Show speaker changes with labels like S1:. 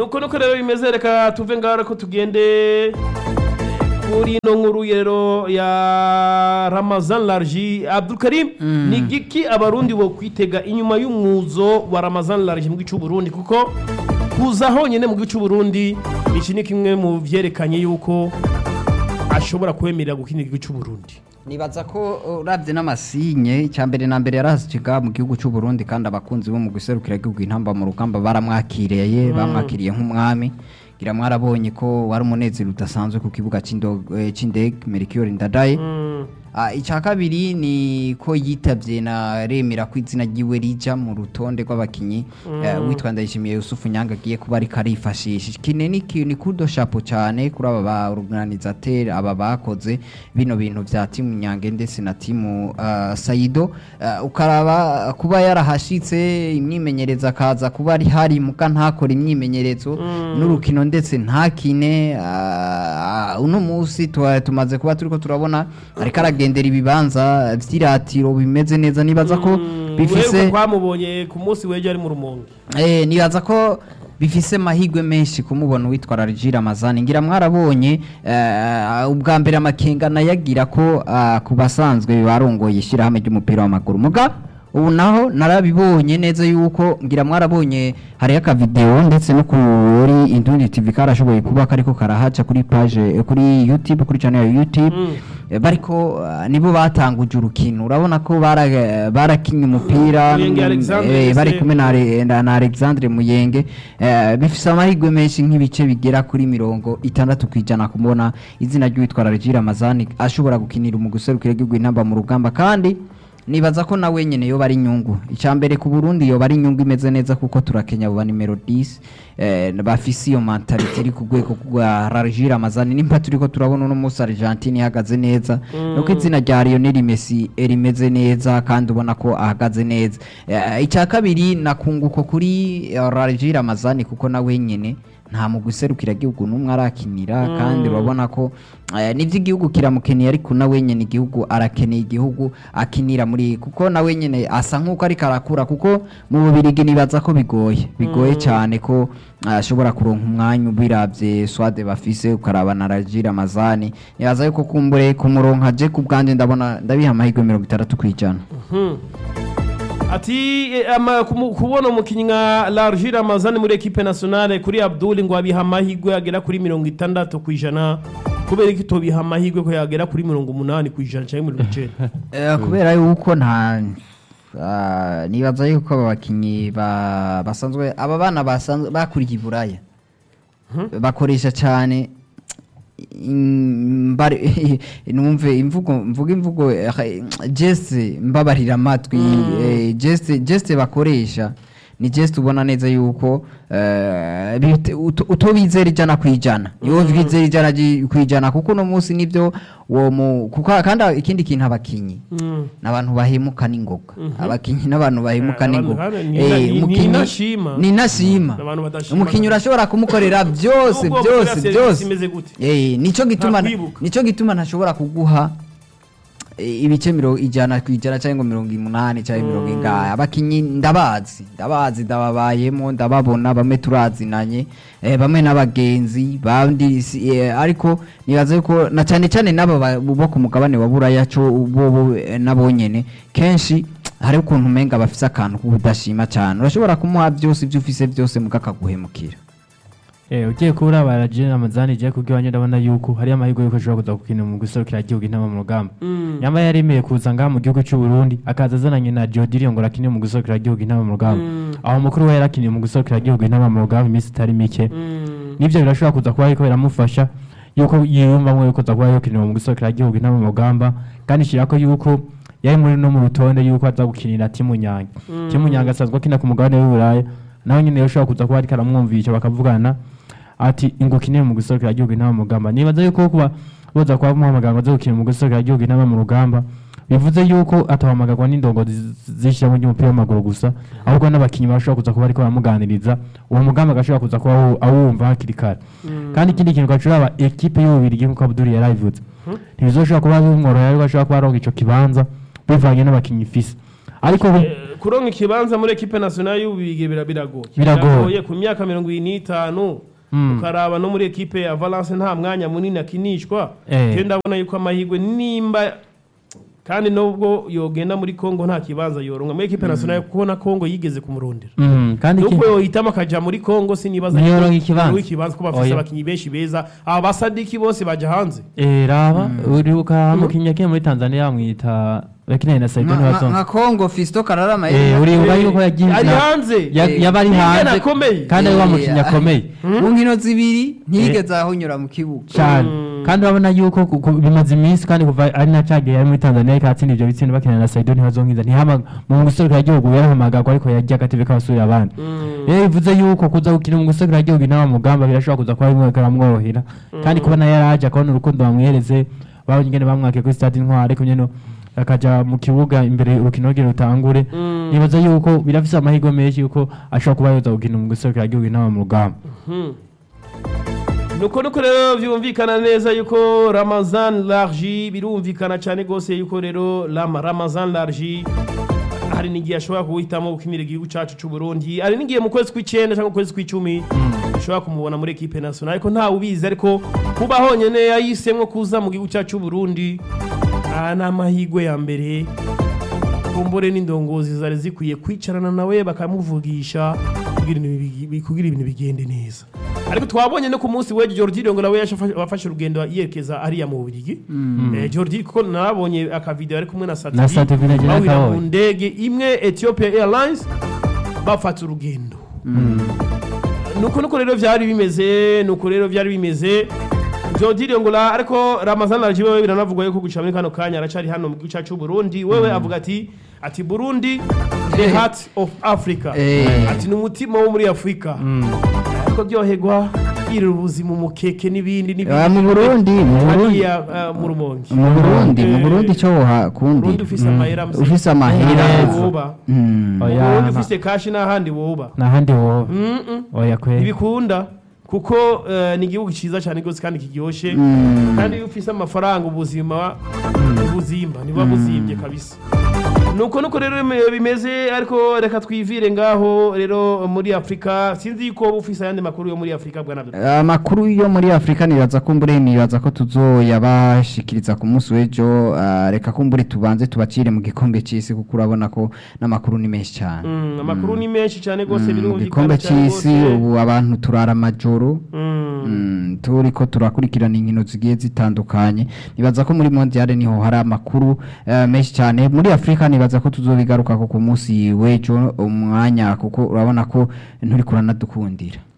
S1: nuko nuko rero bimeze reka tuve ngaho ko tugende kuri ino nkuru rero ya ramazan larji abdulkarim ni giki abarundi bo kwitega inyuma y'umwuzo wa ramazan larji mu gihugu cy'uburundi kuko kuza honyine mu gihugu cy'uburundi iki ni kimwe mu byerekanye yuko ashobora kwemerera gukinira igihugu cy'uburundi
S2: nibaza ko urabye n'amasinye icya mbere na mbere yarahasiga mu gihugu cy'u Burundi kandi abakunzi bo mu guserukira igihugu intamba mu rugamba baramwakiriye bamwakiriye nk'umwami ngira mwarabonye ko wari umunezero udasanzwe ku kibuga cy'indo- eh, cy'indege Melchior Ndadaye Ah, icya kabiri ni ko yitabye na remera ko izina ryiwe rija mu rutonde rw'abakinyi eh, witwa Ndayishimiye Yusufu Nyanga agiye kuba ariko arifashisha kine ni ki- ni kudo chapo cyane kuri aba ba organisateur aba bakoze bino bintu vya timu Nyange ndetse na timu ah, Saido Ah, ukaraba kuba yarahashitse imyimenyereza akaza kuba ari hari muka ntakora imyimenyerezo n'urukino ndetse ntakine ah, uno munsi tuwa- tumaze kuba turiko turabona ariko aragendera ibibanza vy'iratiro bimeze neza nibaza ko bifise
S1: uheruka twamubonye ku munsi w'ejo ari mu rumonge
S2: Eh, nibaza ko bifise mahigwe menshi kumubona uwitwa Rajira Ramazani ngira mwarabonye eh, ubwa mbere amakenga nayagira ko ah, ku basanzwe barongoye ishyirahamwe ry'umupira w'amaguru muga ubu naho narabibonye neza yuko ngira mwarabonye hariyo akavideo ndetse no kuri Indundi TV karashoboye kuba kariko karahaca kuri page eh, kuri YouTube kuri channel ya YouTube Eh, bariko ah, nibo batanguje urukino urabona ko bara- barakinye umupira
S1: Muyenge Alexandre
S2: eh, bari
S1: ndetse-
S2: kumwe na Ale- na na Alexandre Muyenge eh, bifise amahirwe menshi nk'ibice bigera kuri mirongo itandatu kwijana kumubona izina ry'uwitwa Rajira Ramazani ashobora gukinira mu guserukira igihugu intamba mu rugamba kandi nibaza ko nawe nyene yoba ari inyungu icya mbere ku Burundi yoba ari inyungu imeze neza kuko turakenya abo ba nimero 10 eh, bafise iyo mentality iri ku rwego rwa Rajira Ramazani nimba turiko turabona uno munsi Argentine ihagaze neza nuko izina rya Lionel Messi rimeze neza kandi ubona ko ahagaze neza Eh, icya kabiri nakunguko kuri eh, Rajira Ramazani kuko nawe nyene nta mu guserukira igihugu n'umwe arakinira kandi urabona ko eh, nivyo igihugu kiramukeneye ariko nawe nyene igihugu arakeneye igihugu akinira muri kuko nawe nyene asa nk'uko ariko arakura kuko mu bubirigi nibaza ko bigoye bigoye cyane ko ah, ashobora kuronka umwanya ubiravye swade bafise ukaraba na Rajira Ramazani nibaza yuko kumbure kumuronka je ku bwanje ndabona ndabiha amahirwe mirongo itandatu kwijana
S1: ati eh, ama- kumu- kubona umukinnyi nka larji ramazani muri ekipe nationale kuri abdul ngo abiha amahirwe agera kuri mirongo itandatu ku ijana kubera ko itobiha amahirwe ko yagera kuri mirongo umunani ku ijana cyangwa mirongo icenda
S2: Eh, kubera yuko nta ah, nibaza yuko aba bakinyi ba- basanzwe aba bana basanzwe bakuriye iburaya bakoresha cyane im- mbare- numve imvugo mvuga imvugo eh, geste mbabarira amatwi eh, geste geste bakoresha ni geste ubona neza yuko eh, bite- uto- utobizera ijana ku ijana iyo bizera ijana ji- ku ijana kuko uno munsi nibyo uwo mu kuko kandi ikindi kintu abakinyi
S1: Mm.
S2: n'abantu bahemuka n'ingoga abakinyi n'abantu bahemuka
S1: Eh, abantu
S2: n'ingoga
S1: hano ni-
S2: Eh,
S1: ni- ni
S2: umukinyi-
S1: inashima.
S2: ni inashima
S1: Abantu badashima.
S2: umukinyi urashobora kumukorera byose
S1: Nubwo
S2: byose
S1: kurira serivisi
S2: byose
S1: imeze gute?
S2: Eh, nico gituma
S1: Ntakwibuka.
S2: nico gituma ntashobora kuguha eh, ibice mirongo ijana ku ijana cyangwa mirongo umunani cyangwa mirongo ingahe abakinyi ndabazi ndabazi ndababayemo ndababona bamwe turazinanye eh, bamwe n'abagenzi bandi si- eh, ariko nibaza yuko na cyane cyane n'aba ba- bo ku mugabane wa buraya co bo bo, eh, nabo nyene kenshi hari ukuntu umenga bafise akantu k'ubudashima cyane urashobora kumuha byose ibyo ufise byose muga akaguhemukira
S3: Eh, ugiye kubura baraje Ramazani je kubyo wanje ndabona yuko hari amahirwe yuko ashobora kuza gukina mu guserukira igihugu intama mu rugamba nyamba yaremeye kuza ngaha mu gihugu cy'u Burundi akaza azananye na Jodirio ngo rakine mu guserukira igihugu intama mu rugamba aho mukuru we yarakiniye mu guserukira igihugu intama mu rugamba iminsi itari mike nivyo birashobora kuza kuba ariko biramufasha yuko yiyumvamwo yuko aza kuba yokinira mu guserukira igihugu intama mu rugamba kandi shirako yuko yari muri no mu rutonde yuko aza gukinira timu nyange timu nyange asanzwe akina ku mugabane w'uburaya nawe nyine yoshobora kuza kuba ariko aramwumvisha bakavugana ati ingukinire mu guserukira igihugu intama mu rugamba nibaza yuko kuba boza kuba muhamagara ngo aze gukina mu guserukira igihugu intama mu rugamba bivuze yuko atahamagarwa n'indongozi zishyiramo ry'umupira w'amaguru gusa ahubwo n'abakinnyi bashobora kuza kuba ariko baramuganiriza uwo mugambi agashobora kuza kuba awu- awumva hakiri kare kandi ikindi kintu gashobora aba ekipe y'ububirigi nk'uko abuduri yarabivuze ntibizoshobora kuba bimworohera ariko ashobora kuba aronka ico kibanza bivanye n'abakinnyi ifise ariko ubu-
S1: kuronka ikibanza muri ekipe nationale y'ububigi bira- biragoye
S3: Biragoye.
S1: ku myaka mirongo ibiri n'itanu
S3: Mm.
S1: ukaraba no muri ekipe ya valence nta mwanya munini akinishwa
S3: Eh.
S1: je ndabona yuko amahirwe nimba kandi nubwo yogenda muri congo nta kibanza yoronka muri ekipe nationale kuko na congo yigeze kumurondera
S3: Mm, kandi iki-
S1: nubwo yohitamo akaja muri congo sinibaza
S3: Niyo
S1: yuko
S3: yoronka ikibanza.
S1: yoronka ikibanza ko bafise
S3: Oya.
S1: abakinyi benshi beza aba basadiki bose baja hanze
S3: Eh, raba uribuka mukinnyi yakiye muri tanzania bamwita bakinanye na saidoni
S2: nka nka
S3: watonga
S2: kongo fisto kararama
S3: Eh, uribuka
S1: Eh,
S3: yuko yagiye
S1: ari
S3: na-
S1: hanze
S3: ya-
S2: Eh,
S3: yaba ari
S1: ni
S3: hanze
S1: ingene akomeye.
S3: kandi ari wa mukinnyi
S2: Eh,
S3: akomeye
S2: mu nkino zibiri ntiyigeze ahonyura mu kibuga
S3: cyane kandi urabona yuko ku- ku- bimaze iminsi kandi kuva ari na cagiye yari muri tanzania ariko atsinda ibyo bitsinda bakina na saidoni ntibazonkiza ntihama mu guserukira igihugu yarahamagagwa ariko yagiye agatebe k'abasubira abandi rero bivuze yuko kuza gukina mu guserukira igihugu nawe mugamba birashobora kuza kuba bimwe bikamworohera kandi kubona yaraje akabona urukundo bamwihereze babonye ingene bamwake kuri stade intwari ariko nyene akaja mu kibuga imbere urukino rugero rutangure nibaza yuko birafise amahirwe menshi yuko ashobora kuba yoza gukina mu guserukira igihugu nawe mu rugamba
S1: nuko nuko rero byumvikana neza yuko ramazan largi birumvikana cyane rwose yuko rero Ram- ramazan largi hari n'igihe ashobora kuwihitamo gukinira igihugu cyacu cy'u Burundi hari n'igihe mu kwezi kw'icyenda cyangwa mu kwezi kw'icumi ushobora kumubona muri ekipe nationale ariko ntawe ubizi ariko kuba honyine yahisemo kuza mu gihugu cyacu cy'u Burundi aha ni amahirwe ya mbere kumbure n'indongozi zari zikwiye kwicarana nawe bakamuvugisha kugira ibintu bigi- kugira ibintu bigende neza ariko twabonye no ku munsi we Jordi ngo nawe yashafa- wafashe urugendo yerekeza hariya mu Bubiligi eh, Jordi kuko narabonye akavideo ari kumwe na
S3: Na
S1: Sativi
S3: Sativi na General
S1: bahurira mu
S3: Kaboyi.
S1: ndege imwe Ethiopia Airlines bafata urugendo nuko nuko rero byari bimeze nuko rero byari bimeze Jody Ngula ariko Ramazan Alji wewe biranavugwa yuko guca muri kano kanya aracari hano mu gihugu cyacu cy'u Burundi wewe avuga ati ati Burundi the heart of Africa
S2: Eh.
S1: ati ni umutima wo muri Afrika ariko byohegwa yirira ubuzima umukeke n'ibindi
S2: Ah, mu Burundi mu Burundi
S1: hariya ah, mu Rumonge
S2: mu Burundi mu
S1: Eh,
S2: Burundi cyo hakundi
S1: Burundi ufise amahera mse.
S2: ufise amahera
S1: Ntaho woba
S2: Mm.
S1: mu
S3: Oya,
S1: Burundi
S3: na-
S1: ufise kashi n'ahandi woba
S3: n'ahandi wowe
S1: Mm-mm.
S3: oya kweri
S1: ntibikunda kuko eh, ni igihugu cyiza cyane rwose kandi kiryoshye
S2: Mm.
S1: kandi iyo ufise amafaranga ubuzima ubuzimba niba buzimbye kabisa nuko nuko rero bime- bimeze ariko reka twivire ngaho rero muri afurika sinzi yuko wowe ufise ayandi makuru yo muri afurika bwana Abdul.
S2: amakuru yo muri afurika nibaza ko mbure nibaza ko tuzoyabashikiriza ku munsi w'ejo ah, reka ko mbure tubanze tubacire mu gikombe cy'isi kuko urabona ko n'amakuru ni menshi cyane
S1: Mm, amakuru ni menshi cyane rwose
S2: Mm,
S1: birumvikana
S2: igikombe
S1: cyane
S2: cy'isi
S1: rwose.
S2: ubu abantu turara amajoro
S1: Mm.
S2: Mm, turiko turakurikirana inkino zigiye zitandukanye nibaza ko muri mondiale niho hari amakuru eh, menshi cyane muri afurika nibaza ko tuzobigaruka ku munsi w'ejo umwanya kuko urabona ko nturi kuranadukundira